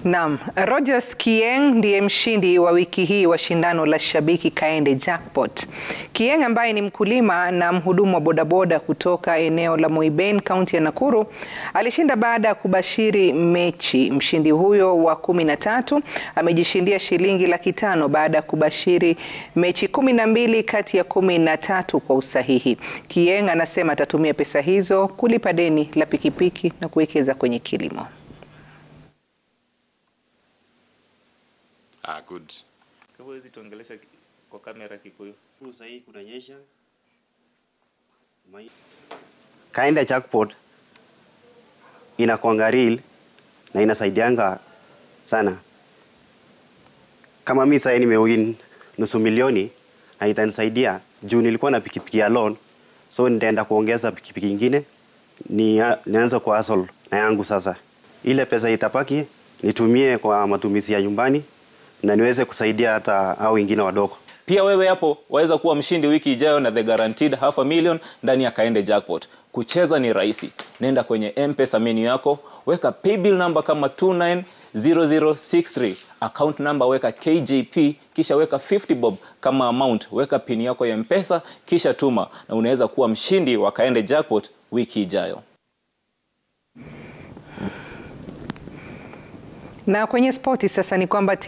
Naam, Rogers Kieng ndiye mshindi wa wiki hii wa shindano la Shabiki Kaende Jackpot. Kieng ambaye ni mkulima na mhudumu wa bodaboda kutoka eneo la Moiben, kaunti ya Nakuru, alishinda baada ya kubashiri mechi. Mshindi huyo wa kumi na tatu amejishindia shilingi laki tano baada ya kubashiri mechi kumi na mbili kati ya kumi na tatu kwa usahihi. Kieng anasema atatumia pesa hizo kulipa deni la pikipiki na kuwekeza kwenye kilimo. Ah, good. Huwezi tuongelesha kwa kamera Kikuyu. Sasa hii kunanyesha. Mai- Kaende Jackpot inakuanga real na inasaidianga sana. Kama mi sasa nimewin nusu milioni na itanisaidia juu nilikuwa na pikipiki ya loan, so nitaenda kuongeza pikipiki ingine ni nianze kwa hustle na yangu sasa. Ile pesa itapaki nitumie kwa matumizi ya nyumbani na niweze kusaidia hata hao wengine wadogo. Pia wewe hapo waweza kuwa mshindi wiki ijayo na the guaranteed half a million ndani ya Kaende Jackpot. Kucheza ni rahisi. Nenda kwenye M-Pesa menu yako, weka paybill number kama 290063, account number weka KJP, kisha weka 50 bob kama amount, weka pin yako ya M-Pesa kisha tuma na unaweza kuwa mshindi wa Kaende Jackpot wiki ijayo. Na kwenye spoti sasa ni kwamba